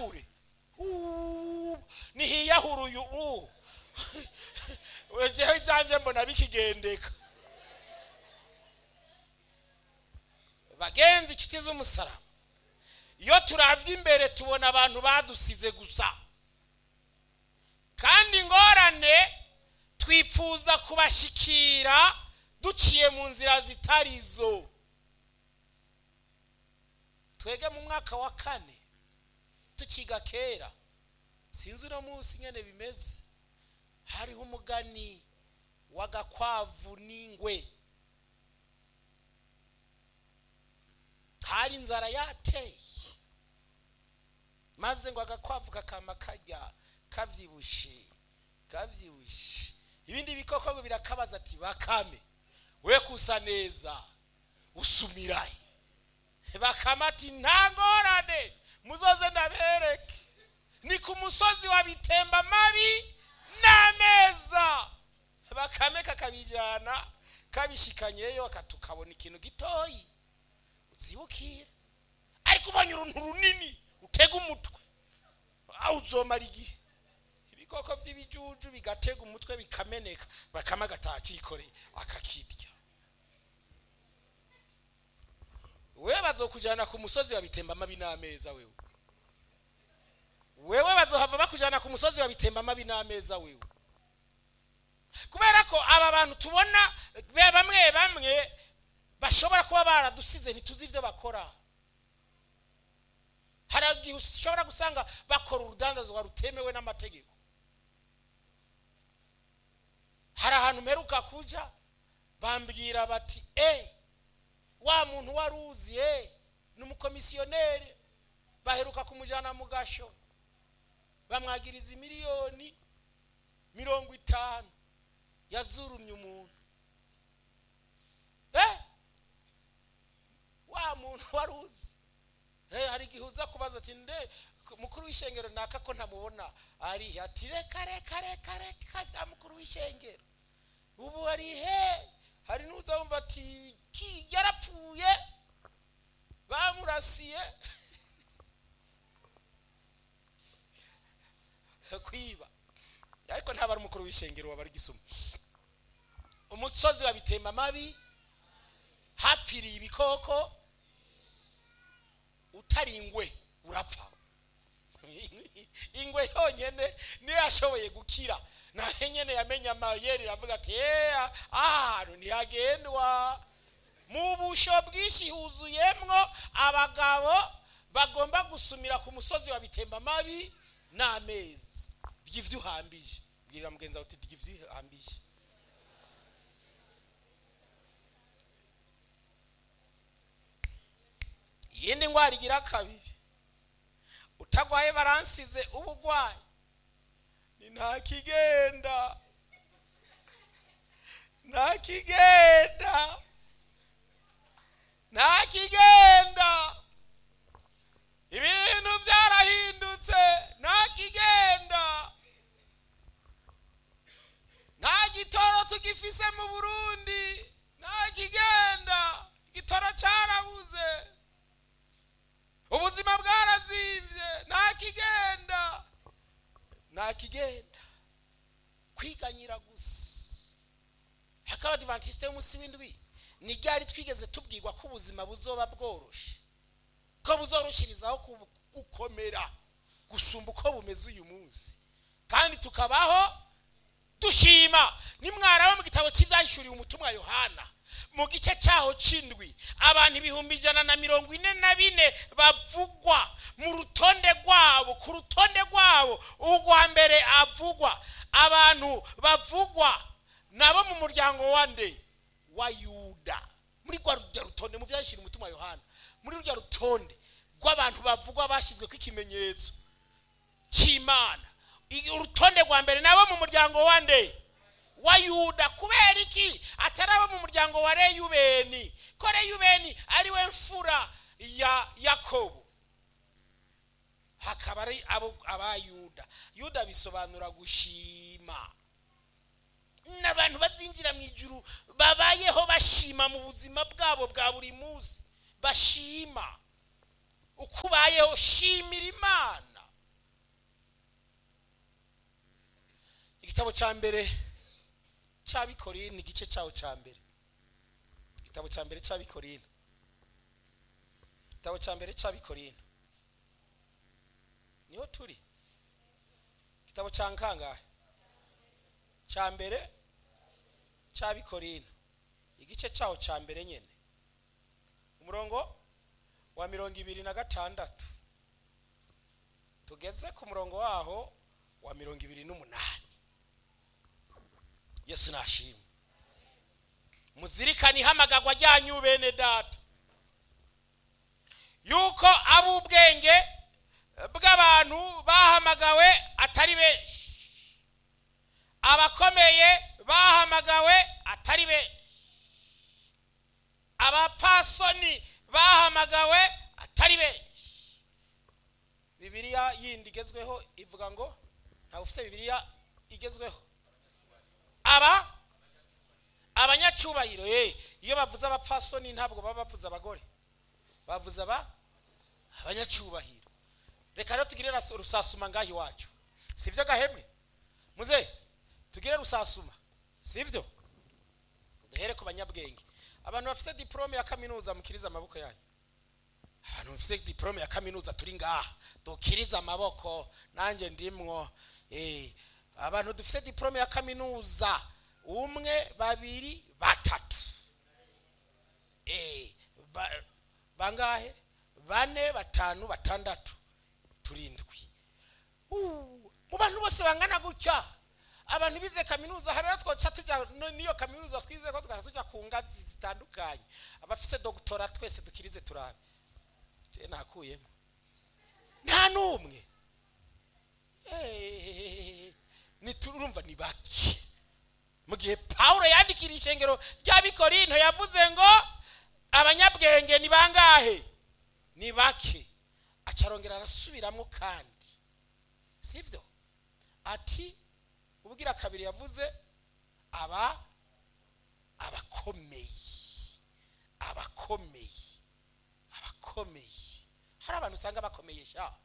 niyiyahure Uh, nihiyahura uyu u wejeho izanjye mbona bikigendeka bagenzi inshuti z'umusaraba iyo turavye imbere tubona abantu badusize gusa kandi ingorane twifuza kubashikira duciye mu nzira zitari zo twege mu mwaka wa kane tukiga kera sinzi uno munsi nyene bimeze hariho umugani w'agakwavu n'ingwe hari inzara yateye maze ngo agakwavu kakama karya kavyibushe kavyibushe ibindi bikoko ngo birakabaza ati bakame we kusa neza usumirahe bakama ati nta ngorane muzoze ndabereke ni ku musozi wa bitemba mabi n'ameza bakame kakabijyana kabishikanyeyo tukabona ikintu gitoyi uzibukire ariko ubonye uruntu runini utega umutwe aho uzomara igihe ibikoko by'ibijuju bigatega umutwe bikameneka bakama agataha akikoreye akakirya wewe bazokujyana ku musozi wa bitemba mabi n'ameza wewe wewe bazohava bakujyana ku musozi wa bitemba mabi n'ameza wewe kubera ko aba bantu tubona bamwe bamwe bashobora kuba baradusize ntituzi ibyo bakora hari igihe ushobora gusanga bakora urudandazwa rutemewe n'amategeko hari ahantu mperuka kuja bambwira bati e wa muntu wari uzi e ni umukomisiyoneri baheruka kumujyana mu gasho bamwagiriza miliyoni mirongo itanu yazurumye umuntu eh wa muntu wari uzi eh hari igihe uza kubaza ati nde mukuru w'ishengero naka ko ntamubona ari ati reka reka reka reka vya mukuru w'ishengero ubu ari he hari n'uza wumva ati ki yarapfuye bamurasiye kwiba ariko ntaba ari umukuru w'ishengero waba ari gisuma umusozi wa bitemba mabi hapfiriye ibikoko utari ingwe urapfa ingwe yonyene niyo yashoboye gukira nawe nyene yamenye amayeri iravuga ati eya ahantu ntihagendwa mu busho bwinshi huzuyemwo abagabo bagomba gusumira ku musozi wa bitemba mabi n'amezi ry'ivyo uhambije bwirira mugenzi wawe uti ry'ivyo uhambije iyindi ndwara igira kabiri utagwaye baransize ubugwayi ni nta kigenda nta kigenda nta kigenda ibintu byarahindutse nta kigenda nta gitoro tugifise mu burundi nta kigenda igitoro cyarabuze ubuzima bwarazibye nta kigenda nta kigenda kwiganyira gusa hakaba adivantiste y'umunsi w'indwi ni ryari twigeze tubwirwa ko ubuzima buzoba bworoshe ko buzoroshirizaho gukomera gusumba uko bumeze uyu munsi kandi tukabaho dushima nimwaraba mu gitabo cy'ibyahishuriye umutumwa yohana mu gice cyaho c'indwi abantu ibihumbi ijana na mirongo ine na bine bavugwa mu rutonde rwabo ku rutonde rwabo urwa mbere avugwa abantu bavugwa nabo mu muryango wa nde wa yuda muri rwa rujya rutonde mu byahishuriye umutumwa yohana muri rujya rutonde rw'abantu bavugwa bashyizwe ikimenyetso cy'imana urutonde rwa mbere nabo mu muryango wa nde wa yuda kubera iki atari abo mu muryango wa reyubeni ko reyubeni ari we mfura ya yakobo hakaba ari abo aba yuda yuda bisobanura gushima n'abantu bazinjira mu ijuru babayeho bashima mu buzima bwabo bwa buri munsi bashima uko ubayeho shimira imana igitabo cya mbere cy'abikorini igice cyawo cya mbere igitabo cya mbere cy'abikorini igitabo cya mbere cy'abikorini niho turi igitabo cya nkangahe cya mbere cy'abikorini igice cyawo cya mbere nyine umurongo wa mirongo ibiri na gatandatu tugeze ku murongo waho wa mirongo ibiri n'umunani yesu nashimwe muzirikane ihamagagwa ryanyu bene data yuko ab'ubwenge bw'abantu bahamagawe atari benshi abakomeye bahamagawe atari benshi abapfasoni bahamagawe atari benshi bibiliya yindi igezweho ivuga ngo ntawe ufite bibiliya igezweho aba abanyacyubahiro ye iyo bavuze abapfasoni ntabwo baba bavuze abagore bavuze aba abanyacyubahiro reka rero tugire rusasuma ngaho iwacu si byo gahemwe muze tugire rusasuma si byo duhere ku banyabwenge abantu bafite diporome ya kaminuza mukirize amaboko yanyu abantu bafite diporome ya kaminuza turi ngaha dukirize amaboko nanjye ndimwo abantu dufite diporome ya kaminuza umwe babiri batatu bangahe bane batanu batandatu turindwi mu bantu bose bangana gutya abantu bize kaminuza hari twoca tujya n'iyo kaminuza twize ko tugahita tujya ku ngazi zitandukanye abafite dogitora twese dukirize turabe njye nakuyemo nta n'umwe urumva ni bake mu gihe paul yandikira ishengero ry'abikorinto yavuze ngo abanyabwenge ni bangahe ni bake acarongera arasubiramo kandi sibyo ati ubwira kabiri yavuze aba abakomeye abakomeye abakomeye hari abantu usanga bakomeye sha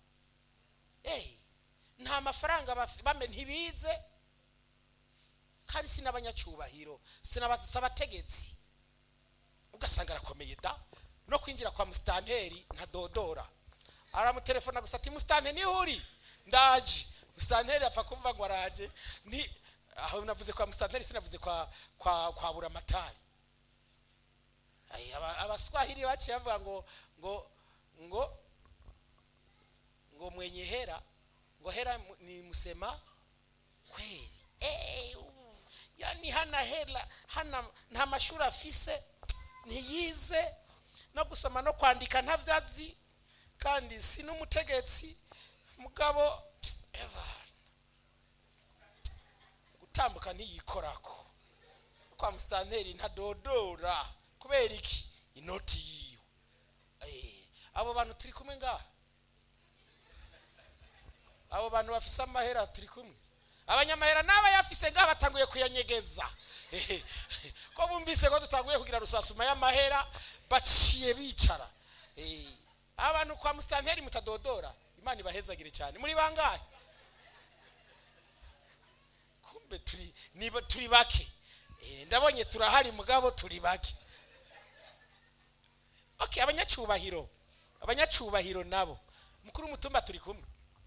nta mafaranga bame ntibize kandi si n'abanyacyubahiro si abategetsi ugasanga arakomeye da no kwinjira kwa musitanteri nka dodora aramutelefona gusa ati musitanteri niho uri ndaje musitanteri apfa kumva ngo araje ni aho navuze kwa musitanteri sinavuze kwa kwa kwa buramatari abaswahili baciye bavuga ngo ngo ngo ngo mwenye hera ngo hera ni musema kweli yani hana hela hana nta mashuri afise ntiyize no gusoma no kwandika ntavyazi kandi si n'umutegetsi mugabo gutambuka ntiyikorako kwa musitanteri ntadodora kubera iki inoti yiwe abo bantu turi kumwe ngaha abo bantu bafise amahera turi kumwe abanyamahera n'abayafise ngaha batanguye kuyanyegeza ko bumvise ko dutanguye kugira rusasuma y'amahera baciye bicara abantu kwa musitanteri mutadodora imana ibahezagire cyane muri bangahe kumbe turi niba turi bake ndabonye turahari mugabo turi bake okay abanyacyubahiro abanyacyubahiro nabo mukuru w'umutumba turi kumwe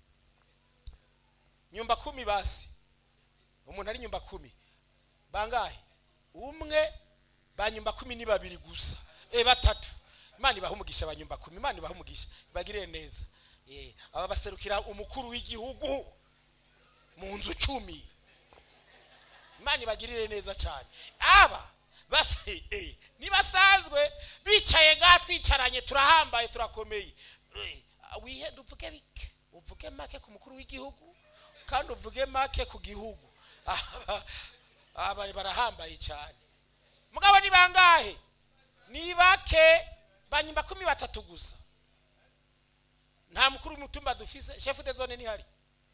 nyumba kumi basi umuntu ari nyumba kumi bangahe umwe ba nyumba kumi ni babiri gusa e batatu imana ibaha umugisha ba nyumba kumi imana ibaha umugisha ibagirire neza aba baserukira umukuru w'igihugu mu nzu cumi imana ibagirire neza cyane aba nibasanzwe bicaye ngaha twicaranye turahambaye turakomeye wihenda uvuge bike uvuge make ku mukuru w'igihugu kandi uvuge make ku gihugu aba barahambaye cyane mugabo ni bangahe ni bake banyumba kumi batatu gusa nta mukuru w'umutumba dufise shefu de zone nihari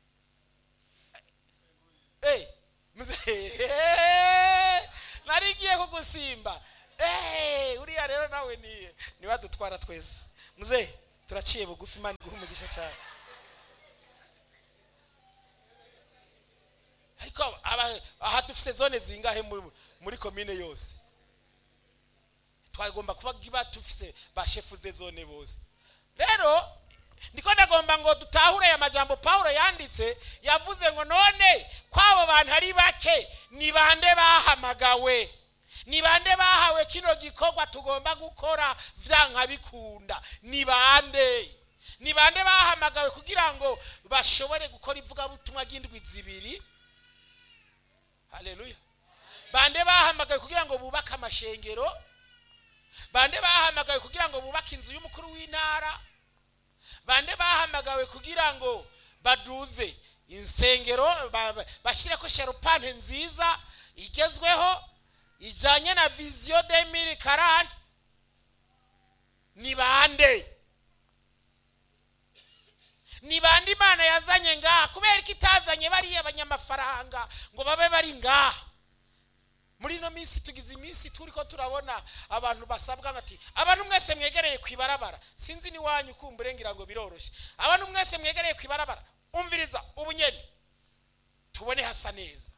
nari ngiye kugusimba uriya rero nawe ni niwe adutwara twese muze turaciye bugufi imana iguha umugisha cyane ko aba- aha dufite zone zingahe mu- muri komine yose twagomba kuba kiba dufise ba shefu de zone bose rero ndiko ndagomba ngo dutahure aya majambo pawulo yanditse yavuze ngo none kw'abo bantu ari bake ni bande bahamagawe ni bande bahawe kino gikorwa tugomba gukora vyanka bikunda ni bande ni bande bahamagawe kugira ngo bashobore gukora ivugabutumwa ry'indwi zibiri haleluya bande bahamagawe kugira ngo bubake amashengero bande bahamagawe kugira ngo bubake inzu y'umukuru w'intara bande bahamagawe kugira ngo baduze insengero ba- ba- bashyireko sharupante nziza igezweho ijyanye na viziyo demiri karani ni bande ni bande imana yazanye ngaha kubera ko itazanye bariya abanyamafaranga ngo babe bari ngaha muri ino minsi tugize iminsi turi ko turabona abantu basabwa ati abantu mwese mwegereye ku ibarabara sinzi n'iwanyu kumbure ngira ngo biroroshye abantu mwese mwegereye ku ibarabara umviriza ubunyeni tubone hasa neza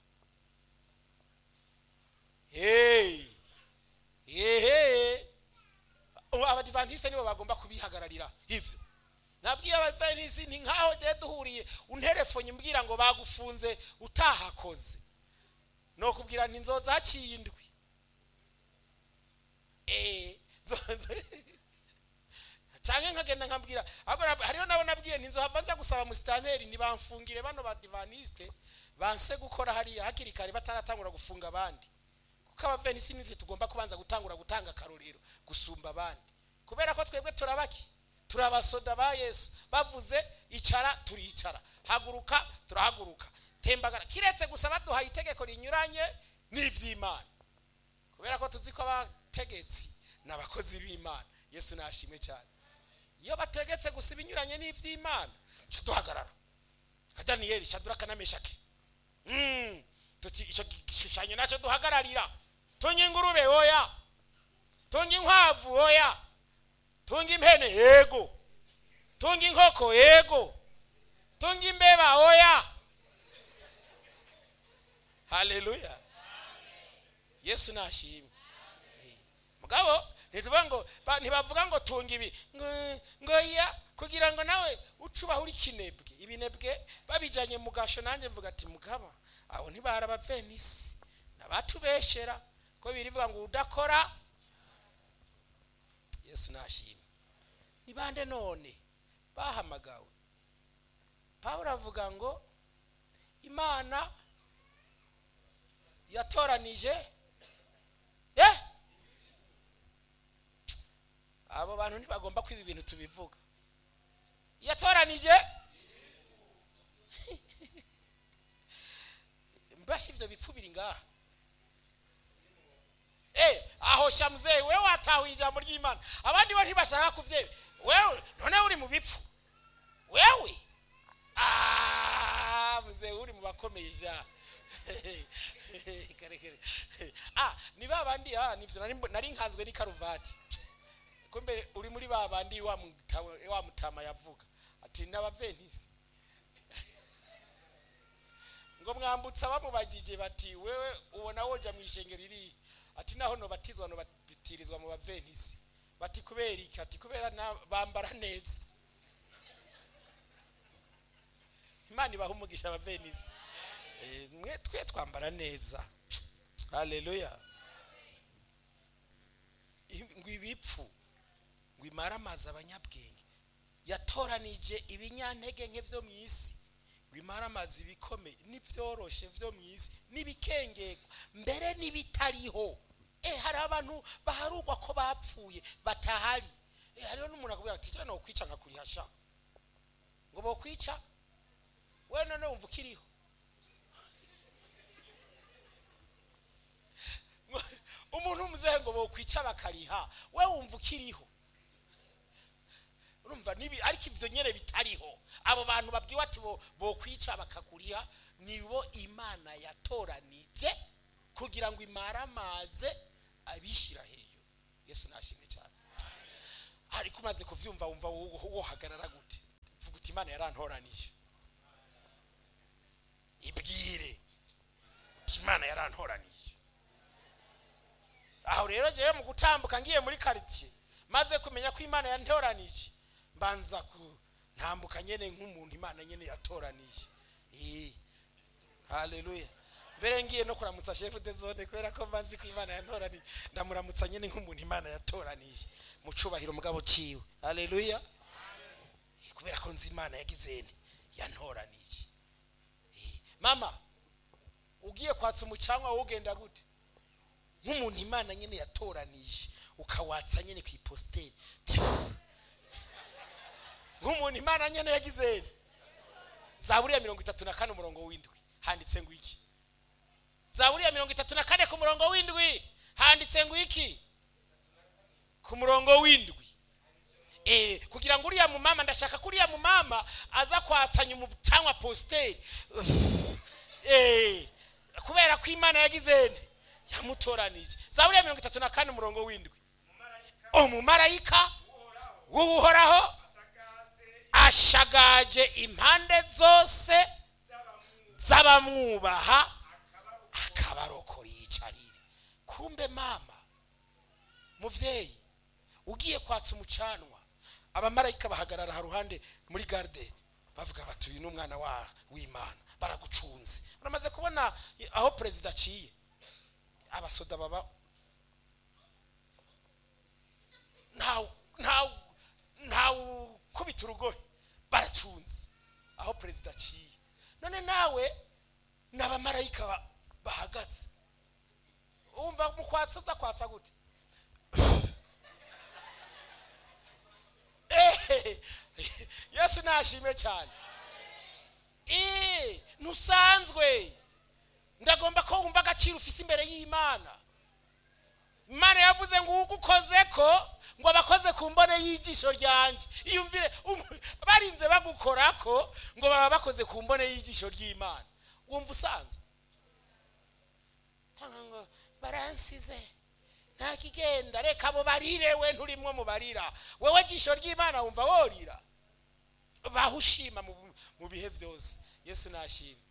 hey hehe abadivantisite nibo bagomba kubihagararira ibyo nabwiye abadivantisite ni nkaho gihe duhuriye unterefonye mbwira ngo bagufunze utahakoze nokubwira nti nzoza haciye indwi eh canke nkagenda nkabwira ahubwo nab- hariho nabo nabwiye nti nzohava nja gusaba musitanteri ntibamfungire bano badivaniste banse gukora hariya hakiri kare bataratangura gufunga abandi kuko abavenisi nitwe tugomba kubanza gutangura gutanga akarorero gusumba abandi kubera ko twebwe turabaki turi abasoda ba yesu bavuze icara turicara haguruka turahaguruka tembagara kiretse gusa baduhaye itegeko rinyuranye n'ivy'imana kubera ko tuzi ko abategetsi ni abakozi b'imana yesu nashimwe cyane iyo bategetse gusa ibinyuranye n'ivy'imana ca duhagarara nka daniyeli shaduraka na meshaki Mm, tuti icyo gishushanyo nacyo duhagararira tunga ingurube oya tunga inkwavu oya tunga impene yego tunga inkoko yego tunga imbeba oya haleluya yesu nashimwe mugabo ntituvuga ngo ba- ntibavuga ngo tunga ibi ngo- ngo ya kugira ngo nawe ucubaho uri kinebwe ibinebwe babijanye mu gasho nanjye mvuga ati mugaba abo ntibari abavenisi nabatubeshera ko birivuga ngo udakora yesu nashimwe ni bande none bahamagawe pawulo avuga ngo imana yatoranije eh abo bantu ntibagomba kwiba ibintu tubivuga yatoranije mbasha ivyo bipfu biri ngaha Eh, aho shamuzeye wewe watahuye ijambo ry'imana abandi bo ntibashaka kuvyeba wewe none uri mu bipfu wewe Ah, muzee uri mu bakomeye ja kare kare ah ni babandi ah nivyo nari nari nkanzwe ni karuvati kumbe uri muri babandi wa mutama, wa mutama yavuga ati n'abaventisi ngo mwambutsa bamubagije bati wewe ubona woja mu ishengero iri ati naho nobatizwa nobatirizwa mu baventisi bati kubera iki ati kubera na- bambara neza imana ibaha umugisha abavenisi Eh, mwe twe twambara neza haleluya I- ngo ibipfu ngo imare amazi abanyabwenge yatoranije ibinyantege nke byo mu isi ngo imare amazi ibikomeye n'ibyoroshe byo mu isi n'ibikengegwa mbere n'ibitariho eh hari abantu baharugwa ko bapfuye batahari eh hariho n'umuntu akubwira ati jana nokwica nkakurihasha ngo bokwica we none wumva ukiriho umuntu w'umuzehe ngo bokwica bakariha we wumva ukiriho urumva nibi ariko ivyo nyene bitariho abo bantu babwiwe ati bo bokwica bakakuriha nibo imana yatoranije kugira ngo imaramaze abishira hejuru yesu nashimwe cyane ariko umaze kuvyumva wumva wo- wohagarara gute vuga uti imana yarantoranije ibwire imana yarantoranije aho rero jewe mu gutambuka ngiye muri karitsiye maze kumenya ko imana yantoranije mbanza kuntambuka nyene nk'umuntu imana nyene yatoranije Eh, haleluya mbere ngiye no kuramutsa shefu de zone kubera ko mbanzi ko imana yantoranije ndamuramutsa nyene nk'umuntu imana yatoranije mu cubahiro mugabo ciwe haleluya Eh, kubera ko nzi imana yagizene yantoranije Eh, mama ugiye kwatsa umucanwa wowe ugenda gute nk'umuntu imana nyine yatoranije ukawatsa nyine ku ipositeri nk'umuntu imana nyine yagize zaburiya mirongo itatu na kane umurongo w'indwi handitse ngo iki zaburiya mirongo itatu na kane ku murongo w'indwi handitse ngo iki ku murongo w'indwi Eh, kugira ngo uriya mumama ndashaka ko uriya mumama aza kwatsanya umucanwa positeri Eh, kubera ko imana yagize nde yamutoranije zaburiya mirongo itatu na kane umurongo w'indwi umumarayika w'uhoraho ashagaje impande zose z'abamwubaha akabarokora yicarire kumbe mama muvyeyi ugiye kwatsa umucanwa abamarayika bahagarara haruhande muri garde bavuga bati uyu ni umwana wa w'imana baragucunze uramaze kubona aho perezida aciye abasoda baba ntawu ntawu ntawu kubita urugohe baracunze aho perezida aciye none nawe ni abamarayika ba- bahagaze wumva mu kwatsa uza kwatsa gute Eh, yesu nashime cyane Eh, ntusanzwe ndagomba ko wumva agaciro ufise imbere y'imana imana yavuze ngo ugukoze ko ngo abakoze ku mbone y'ijisho ryanjye iyumvire um- barinze bagukora ko ngo baba bakoze ku mbone y'ijisho ry'imana wumva usanzwe Cyangwa ngo baransize nta kigenda reka abo barire we nturimwo mu barira wowe jisho ry'imana wumva worira baho ushima mu- mu bihe byose yesu nashima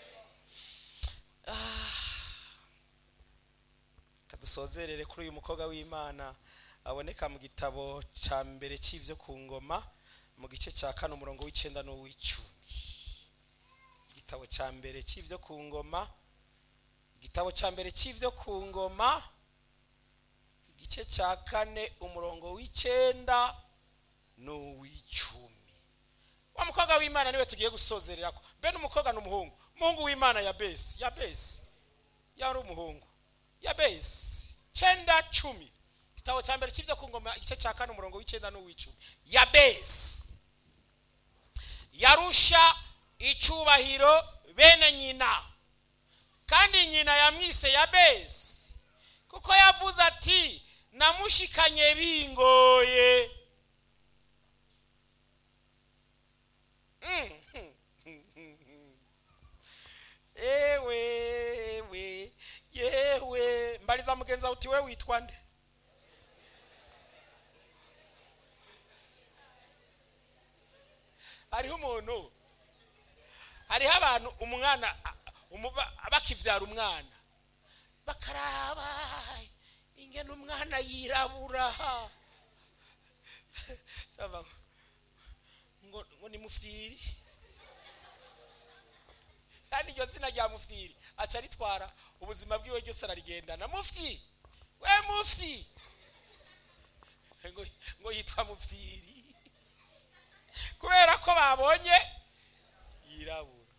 kadusozerere kuri uyu mukobwa w'imana aboneka mu gitabo cya mbere cy'ibyo ku ngoma mu gice cya kane umurongo w'icyenda n'uw'icumi igitabo cya mbere cy'ibyo ku ngoma igitabo cya mbere cy'ibyo ku ngoma igice cya kane umurongo w'icyenda n'uw'icumi wa mukobwa w'imana niwe tugiye gusozerera ko bene umukobwa n'umuhungu umuhungu w'imana ya besi ya besi yari umuhungu ya besi cyenda cumi igitabo cya mbere cy'ibyo ku ngoma igice cya kane umurongo w'icyenda n'uw'icumi ya besi yarusha icyubahiro bene nyina kandi nyina yamwise ya besi kuko yavuze ati namushikanye bingoye ewe we yewe mbariza mugenzi wawe uti we witwa nde hariho umuntu hariho abantu umwana umuba- bakivyara umwana bakaraba ingene umwana yirabura Saba, ngo ngo ni mufyiri kandi iryo zina rya mufyiri aca aritwara ubuzima bwiwe ryose ararigendana mufyi we mufyi ngo ngo yitwa mufyiri kubera ko babonye yirabura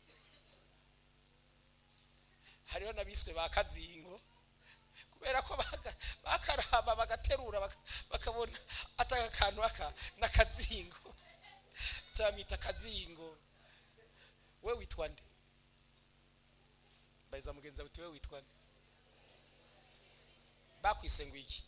hariho n'abiswe ba kazingo kubera ko baka- bakaraba bagaterura baka- bakabona ataka akantu aka n'akazingo cyamwita akazingo we witwa nde mbariza mugenzi wawe uti we witwa nde bakwise ngo iki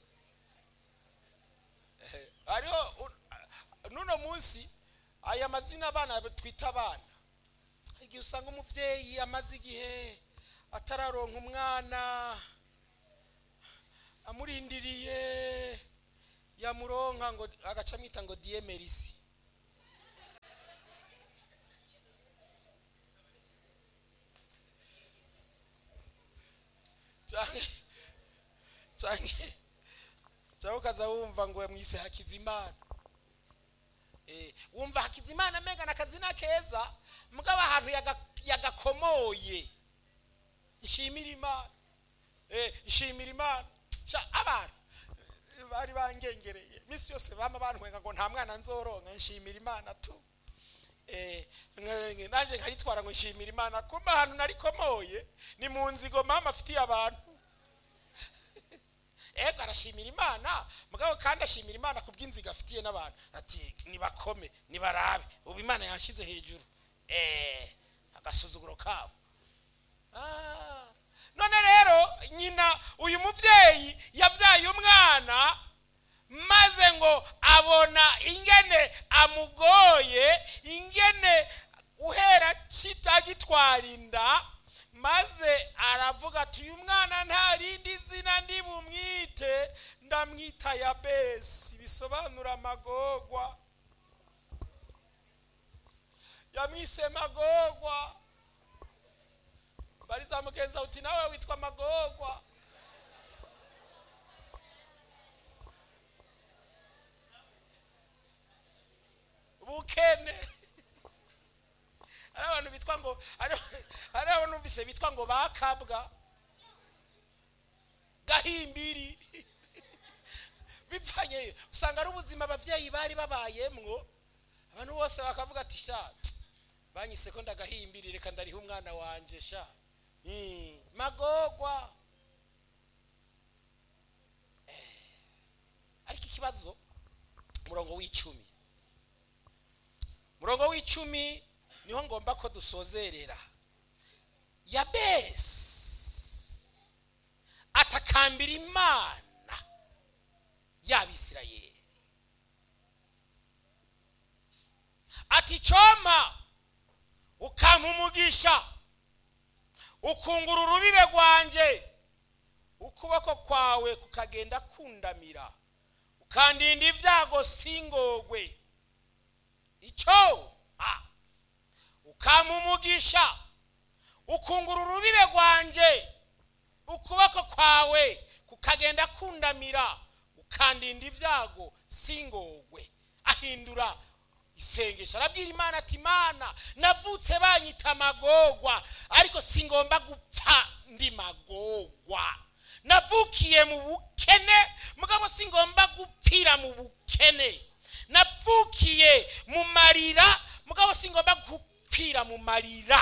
Eh, hariho u- n'uno munsi aya mazina abana twita abana hari igihe usanga umubyeyi amaze igihe atararonka umwana amurindiriye yamuronka ngo agaca amwita ngo diyemerisi canke canke canke ukaza wumva ngo mwise hakizimana Eh, wumva hakizimana amenga na kazina keza mugabo ahantu yaga- yagakomoye ishimira imana Eh, ishimira imana Sha, abantu eh, bari bangengereye misi yose bama bantwenga ngo nta mwana nzoronka nshimira imana tu Eh, nge- nge- nanjye nkaritwara ngo nshimira imana kumba ahantu narikomoye ni mu nzigo mama afitiye abantu ego arashimira imana mugabo kandi ashimira imana ku bw'inziga afitiye n'abantu ati nibakome nibarabe ubu imana yanshyize hejuru eh agasuzuguro kabo Ah. none rero nyina uyu mubyeyi yabyaye umwana maze ngo abona ingene amugoye ingene uhera kitagitwara inda maze aravuga ati uyu mwana nta rindi zina ndi bumwite ndamwita yabesi bisobanura amagorwa yamwise magorwa bariza mugenza uti nawe witwa magorwa bukene hari abantu bitwa ngo hari- hari abantu numvise bitwa ngo bakabwa gahimbiri bipfanye usanga ari ubuzima ababyeyi bari babayemwo abantu bose bakavuga ati sha banyise ko ndagahimbiri reka ndariha umwana wanje sha Hmm, magorwa Eh, ariko ikibazo umurongo w'icumi umurongo w'icumi niho ngomba ko dusozerera yabesi atakambira imana y'abisirayeli ati coma ukampa umugisha ukungura urubibe rwanjye ukuboko kwawe kukagenda kundamira ukandinda ibyago singogwe icyo ah, ukampa umugisha ukungura urubibe rwanjye ukuboko kwawe kukagenda kundamira ukandinda ibyago singogwe ahindura isengesho arabwira imana ati imana navutse banyita amagorwa ariko singomba gupfa ndi magorwa navukiye mu bukene mugabo singomba gupfira mu bukene navukiye mu marira mugabo singomba gupfira mu marira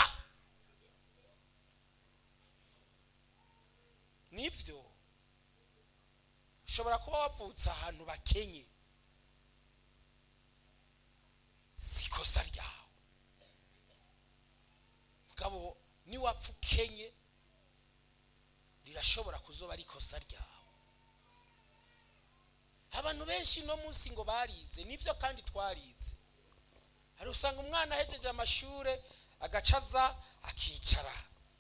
nibyo ushobora kuba wavutse ahantu bakenye si ikosa ryawe mugabo niwapfa ukenye rirashobora kuzoba ari ikosa ryawe abantu benshi no munsi ngo barize nibyo kandi twarize hari usanga umwana ahejeje amashuri agacaza akicara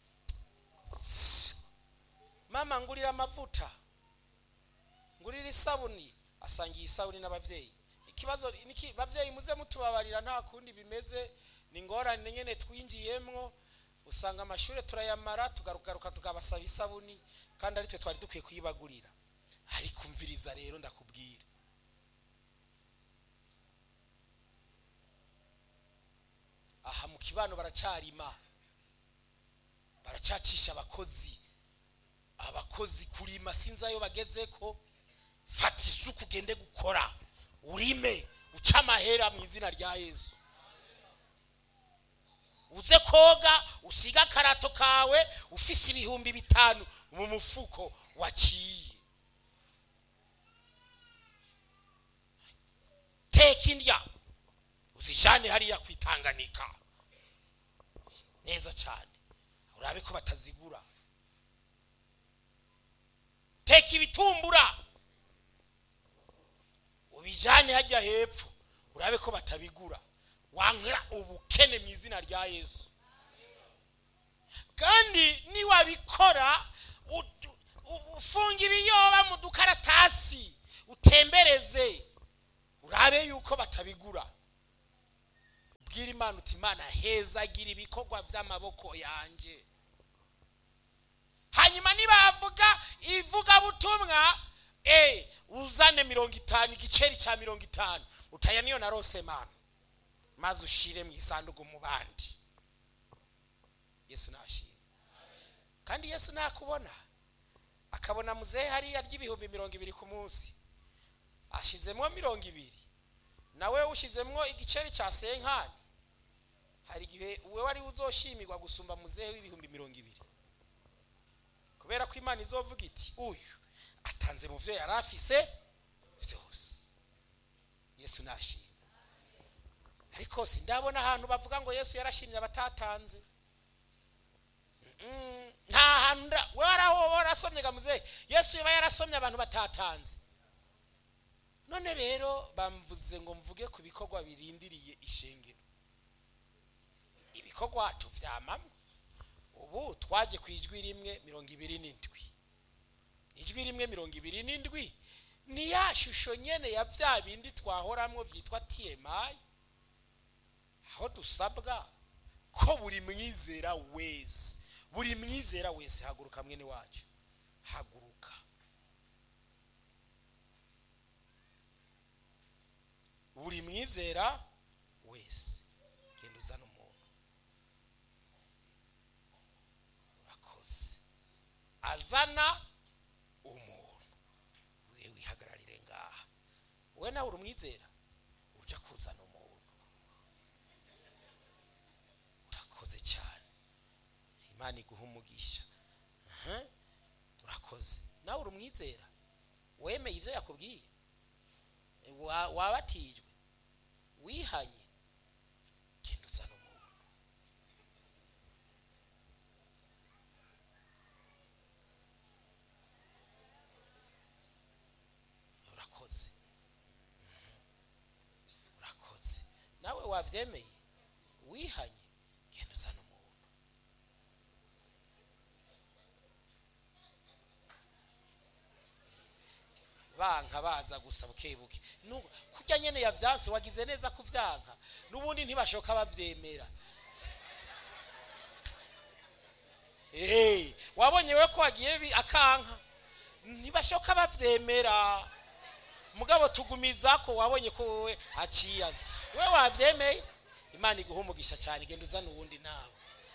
mama ngurira amavuta ngurira isabuni asangiye isabuni n'ababyeyi ikibazo niki babyeyi muze mutubabarira nta kundi bimeze ni ngorane nyine twinjiyemwo usanga amashuri turayamara tugaruka tukabasaba isabuni kandi aritwe twari dukwiye kuyibagurira ariko umviriza rero ndakubwira aha mu kibano baracyarima baracyacisha abakozi abakozi kurima sinzi ayo bageze ko fata isuku ugende gukora urime uce amahera mu izina rya yezu uze koga usiga akarato kawe ufise ibihumbi bitanu mu mufuko waciye teka indya uzijane hariya kwitanganika neza cyane urabe ko batazigura teka ibitumbura ubijane hajya hepfo urabe ko batabigura wankira ubukene mu izina rya yesu kandi niwabikora ufunga ibiyoba mu dukaratasi utembereze urabe yuko batabigura ubwira imana uti imana hezagira ibikorwa by'amaboko yanjye hanyuma hanyuma nibavuga ivugabutumwa eh, uzane mirongo itanu igiceri cya mirongo itanu utaya niyo narose mana maze ushire mu isanduku mu bandi yesu nashima kandi yesu nakubona akabona muzehe hariya ry'ibihumbi mirongo ibiri ku munsi ashizemo mirongo ibiri nawe ushizemo igiceri cya senkani hari igihe uwe wari uzoshimirwa gusumba muzehe w'ibihumbi mirongo ibiri kubera ko imana izovuga iti uyu atanze mu byo yari afise byose yesu nashima ariko sindabona ahantu bavuga ngo yesu yarashimye abatatanze Mm, nta hantu nda- we waraho warasomye ga muzehe yesu yaba yarasomye abantu batatanze none rero bamvuze ngo mvuge ku bikorwa birindiriye ishengero ibikorwa tuvyamamwe ubu twaje ku ijwi rimwe mirongo ibiri n'indwi ijwi rimwe mirongo ibiri n'indwi ni ya shusho nyene ya vya bindi twahoramwo vyitwa tmi aho dusabwa ko buri mwizera wese buri mwizera wese haguruka mwene wacu haguruka buri mwizera wese genda uzana umuntu urakoze azana umuntu we wihagararire ngaha wowe nawe uri umwizera ujya kuzana umuntu urakoze cyane imana iguha umugisha Aha, urakoze nawe uri umwizera wemeye ibyo yakubwiye Wa- wabatijwe wihanye genda uzana umuntu urakoze Mhm. urakoze nawe wabyemeye wihanye genda uzana umuntu banka baza gusa bukebuke Nu- kurya nyene yavyanse wagize neza kuvyanka n'ubundi ntibashoka bavyemera Eh, wabonye we ko wagiye bi- akanka ntibashoka bavyemera mugabo tugumiza ko wabonye ko wowe aciyaza we wavyemeye imana iguha umugisha cyane genda uzana uwundi nawe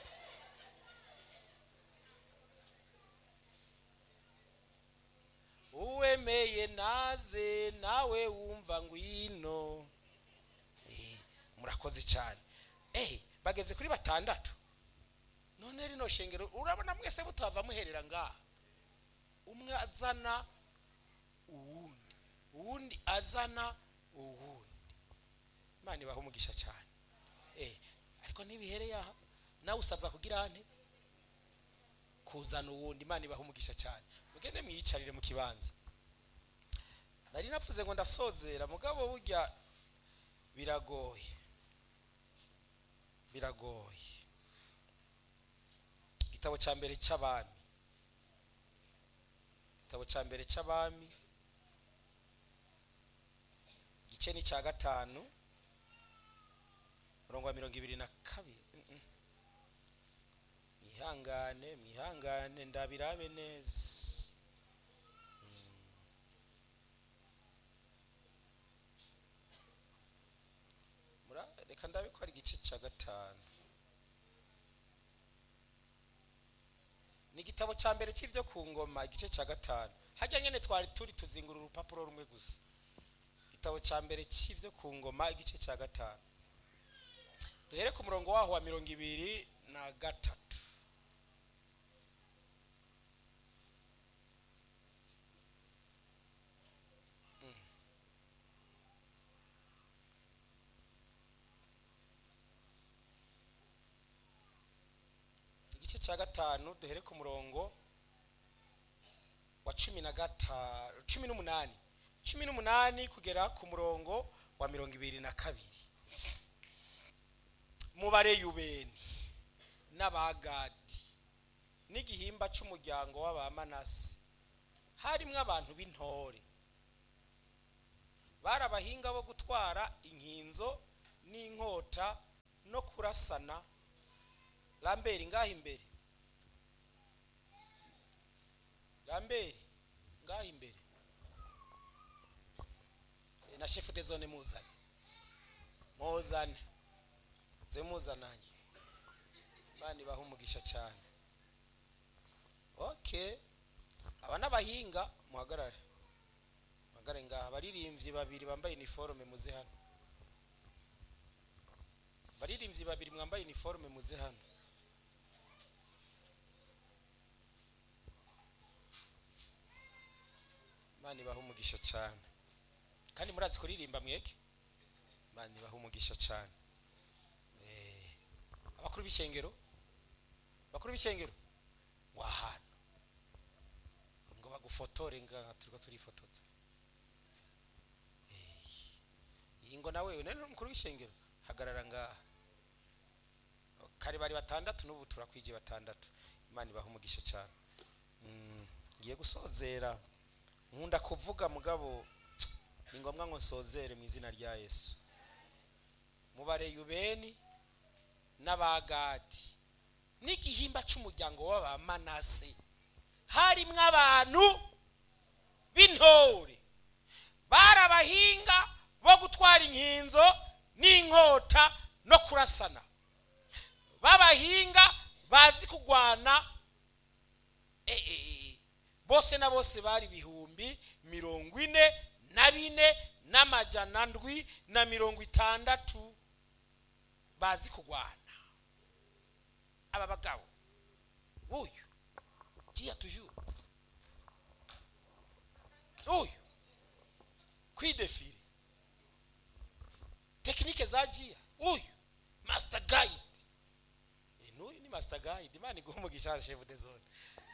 uwemeye naze nawe wumva ngwino Eh, murakoze cyane eh bageze kuri batandatu none rino shengero urabona mwese mutava muherera ngaha umwe azana uwundi uwundi azana uwundi imana ibaha umugisha cyane eh ariko ntibihereye aha nawe usabwa kugira ane kuzana uwundi imana ibaha umugisha cyane mugende mwiyicarire mu kibanza nari napfuze ngo ndasozera mugabo burya biragoye biragoye igitabo cya mbere cy'abami igitabo cya mbere cy'abami igice ni cya gatanu murongo wa mirongo ibiri na kabiri Mm, mm. mwihangane mwihangane ndabirabe neza Mm. Mura- reka ndabe ko ari igice cya gatanu ni igitabo cya mbere cy'ibyo ku ngoma igice cya gatanu hajya nyine twari turi tuzingura urupapuro rumwe gusa igitabo cya mbere cy'ibyo ku ngoma igice cya gatanu duhere ku murongo waho wa mirongo ibiri na gatatu Mm. igice cya gatanu duhere ku murongo wa cumi na gatanu cumi n'umunani cumi n'umunani kugera ku murongo wa mirongo ibiri na kabiri mu bareyubeni n'abagadi n'igihimba cy'umuryango w'abamanasi harimo abantu b'intore bari abahinga bo gutwara inkinzo n'inkota no kurasana ramberi ngaho imbere ramberi ngaho imbere Eh, na shefu de zone muzane muzane nze muzananye imana ibaha umugisha cyane okay aba n'abahinga muhagarare muhagarare ngaha abaririmbyi babiri bambaye iniforume muze hano abaririmbyi babiri mwambaye iniforume muze hano imana ibaha umugisha cyane kandi murazi kuririmba mweke imana ibaha umugisha cyane Eh, abakuru b'ishengero bakuru b'ishengero wahana ngo bagufotore ngaha turiko turifotoza Eh, iyi ngo nawe nari umukuru w'ishengero hagarara ngaha kare bari batandatu n'ubu turakwije batandatu imana ibaha umugisha cyane Mm, ngiye gusozera nkunda kuvuga mugabo ni ngombwa ngo nsozere mu izina rya yesu mu bareyubeni n'abagadi n'igihimba cy'umuryango w'abamanase harimwo abantu b'intore bari abahinga bo gutwara inkinzo n'inkota no kurasana b'abahinga bazi kurwana eh, eh, eh, bose na bose bari ibihumbi mirongo ine na bine n'amajana ndwi na mirongo itandatu bazi kurwana aba bagabo uyu jiya tujuru uyu kwidefire tekinike za jiya uyu master guide Eh, n'uyu ni master guide imana iguha umugisha chef de zone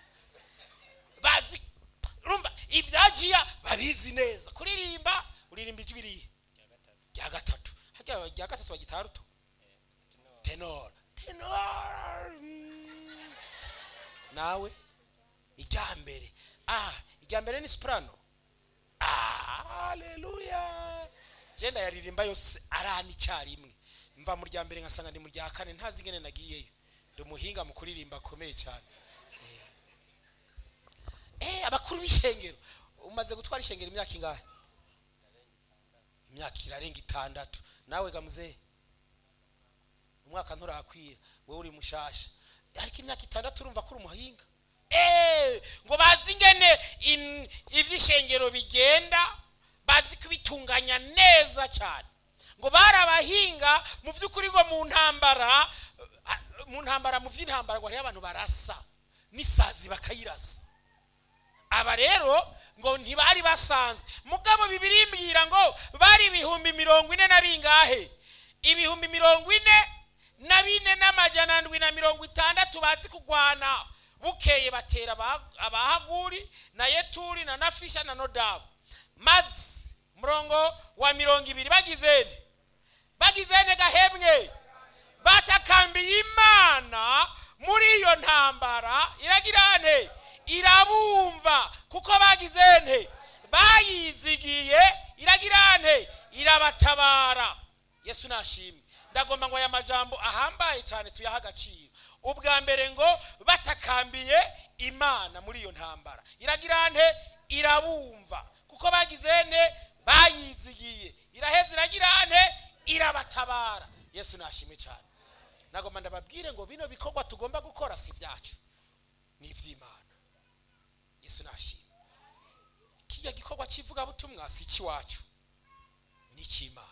bazi urumva ibya jiya babizi neza kuririmba uririmba ijwi rihe rya gatatu harya rya gatatu bagitaha ruto tenor tenor mm. nawe irya mbere ah irya mbere ni soprano ah haleluya genda yaririmba yose arana icyarimwe mva mu rya mbere ngasanga ndi mu rya kane ntazi ingene nagiyeyo ndi umuhinga mu kuririmba akomeye cyane eh abakuru b'ishengero umaze gutwara ishengero imyaka ingahe imyaka irarenga itandatu nawe gamuzehe umwaka nturakwira wowe uri mushasha ariko imyaka itandatu urumva ko uri umuhinga Eh, ngo bazi ingene in- ivy'ishengero bigenda bazi kubitunganya neza cyane ngo bari abahinga mu by'ukuri ngo mu ntambara ah, mu ntambara mu by'intambara ngo hariho abantu barasa n'isazi bakayirasa aba rero ngo ntibari basanzwe mugabo bibiri mbwira ngo bari ibihumbi mirongo ine na bingahe ibihumbi mirongo ine na bine n'amajana ndwi na mirongo itandatu bazi kurwana bukeye batera aba- abahaguri na yeturi na nafisha na nodabu maze murongo wa mirongo ibiri bagizene bagizene gahemwe batakambiye imana muri iyo ntambara iragira nte irabumva kuko bagize nte bayizigiye iragira nte irabatabara yesu nashimwe ndagomba ngo aya majambo ahambaye cyane tuyahe agaciro ubwa mbere ngo batakambiye imana muri iyo ntambara iragira nte irabumva kuko bagize nte bayizigiye iraheza iragira nte irabatabara yesu nashimwe cyane nagomba ndababwire ngo bino bikorwa tugomba gukora si byacu ni iby'imana yesu nashimwe kijya gikorwa cy'ivugabutumwa si icy'iwacu ni icy'imana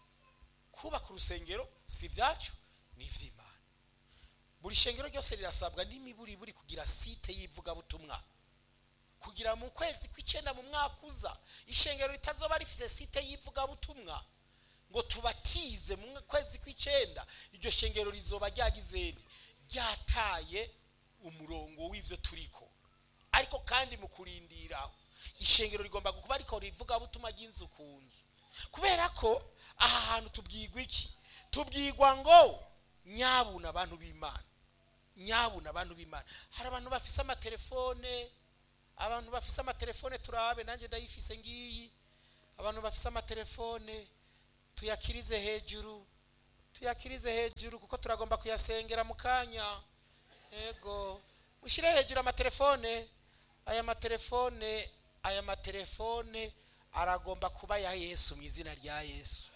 kubaka urusengero si ibyacu ni iby'imana buri shengero ryose rirasabwa n'imiburiburi kugira site y'ivugabutumwa kugira mu kwezi kw'icyenda mu mwaka uza ishengero ritazoba rifite site y'ivugabutumwa ngo tubatize mu kwezi kw'icyenda iryo shengero rizoba ryagizene ryataye umurongo w'ibyo turiko ariko kandi mu kurindira ishengero rigomba kuba rikora ivugabutumwa ry'inzu ku nzu kubera ko aha hantu tubwirwa iki tubwirwa ngo nyabuna abantu b'imana nyabuna abantu b'imana hari abantu bafise amatelefone abantu bafise amatelefone turabe nanjye ndayifise ngiyi abantu bafise amatelefone tuyakirize hejuru tuyakirize hejuru kuko turagomba kuyasengera mu kanya yego ushyire hejuru amatelefone aya matelefone aya matelefone aragomba kuba ya yesu mu izina rya yesu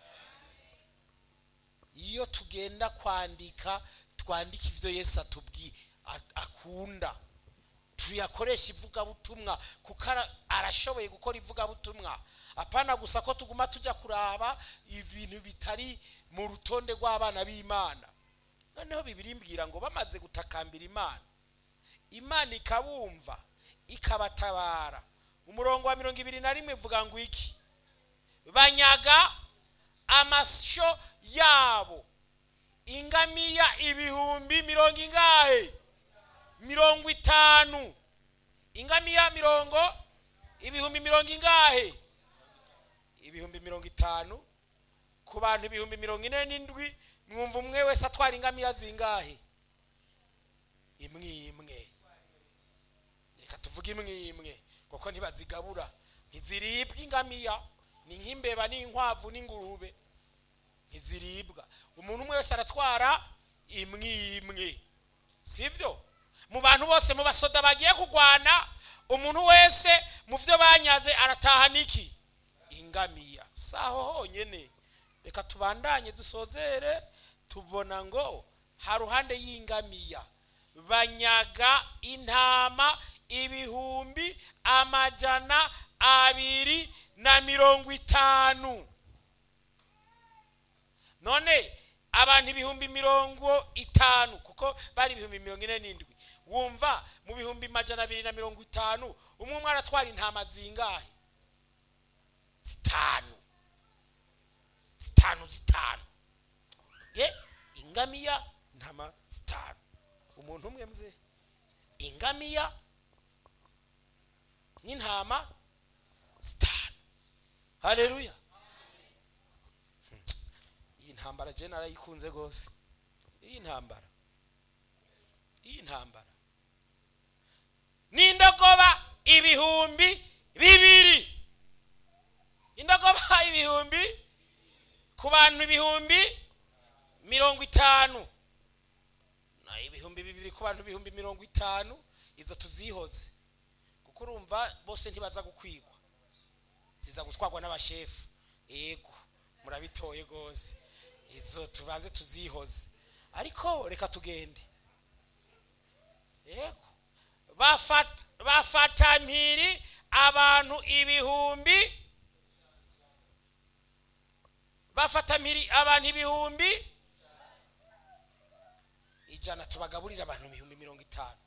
iyo tugenda kwandika twandika ibyo yesu atubwi a- akunda tuyakoresha ivugabutumwa kuko ara- arashoboye gukora ivugabutumwa apana gusa ko tuguma tujya kuraba ibintu bitari mu rutonde rw'abana b'imana noneho bibiri mbwira ngo bamaze gutakambira imana imana ikabumva ikabatabara umurongo wa mirongo ibiri na rimwe ivuga ngo iki banyaga amasho yabo ingamiya ibihumbi mirongo ingahe mirongo itanu ingamiya mirongo ibihumbi mirongo ingahe ibihumbi mirongo itanu ku bantu ibihumbi mirongo ine n'indwi mwumva umwe wese atwara ingamiya zingahe imwe imwe reka tuvuge imwe imwe kuko ntibazigabura ntiziribwa ingamiya ni nk'imbeba n'inkwavu n'ingurube ntiziribwa umuntu umwe wese aratwara imwe imwe sibyo mu bantu bose mu basoda bagiye kurwana umuntu wese mu byo banyaze arataha niki ingamiya si aho honyine reka tubandanye dusozere tubona ngo haruhande y'ingamiya banyaga intama ibihumbi amajana abiri na mirongo itanu none abantu ibihumbi mirongo itanu kuko bari ibihumbi mirongo ine n'indwi wumva mu bihumbi majana abiri na mirongo itanu umwe umwe aratwara intama zingahe zitanu zitanu zitanu ye ingamiya intama zitanu umuntu umwe mze ingamiya n'intama zitanu haleluya iyi ntambara je narayikunze rwose iyi ntambara iyi ntambara n'indogoba ibihumbi bibiri indogoba ibihumbi ku bantu ibihumbi mirongo itanu na ibihumbi bibiri ku bantu ibihumbi mirongo itanu izo tuzihoze kuko urumva bose ntibaza gukwigwa ziza gutwarwa n'abashefu yego murabitoye rwose izo tubanze tuzihoze ariko reka tugende yego bafata bafata mpiri abantu ibihumbi bafata mpiri abantu ibihumbi ijana tubagaburira abantu ibihumbi mirongo itanu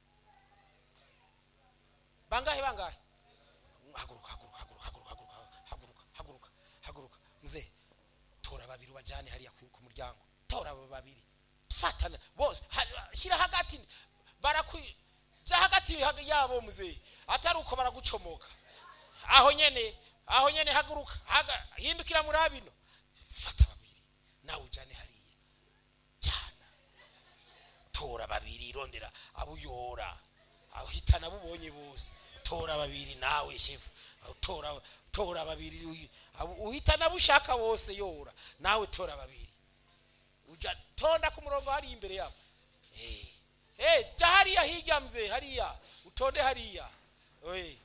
bangahe bangahe haguruka haguruka haguruka haguruka haguruka haguruka haguruka haguruka mzee tora babiri ubajyane hariya ku ku muryango tora abo babiri fatana bose ha- shyira hagati barakwi jya hagati hag- yabo mzee atari uko baragucomoka aho nyene aho nyene haguruka haga- hindukira muri abino fata babiri nawe ujyane hariya jyana tora babiri rondera abo uyora aho hitana abo ubonye bose tora babiri nawe shefu Aho tora tora babiri uyi- abo uhitana abo ushaka bose yora nawe tora babiri uja tonda ku murongo hariya imbere yabo eh eh jya hariya hirya mzee hariya utonde hariya eh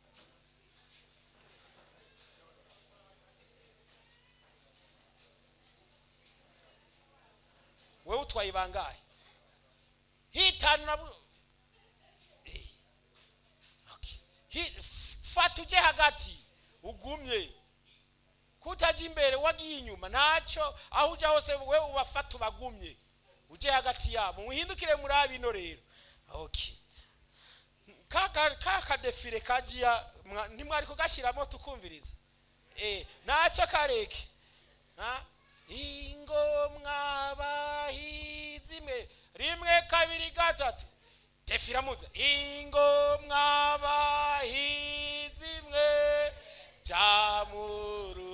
wewe utwaye bangahe hitanu na bu- Eh. Okay. Hi- f- fata uje hagati ugumye kutaja imbere wagiye inyuma ntacyo aho ujya hose we ubafata ubagumye uje hagati yabo muhindukire muri abino rero okay kaka kaka defile kajiya mwa- ntimwari kugashyiramo tukumviriza eh ntacyo kareke ha ingo mwabahizi mwe rimwe kabiri gatatu defira muze ingo mwabahizi mwe jya mu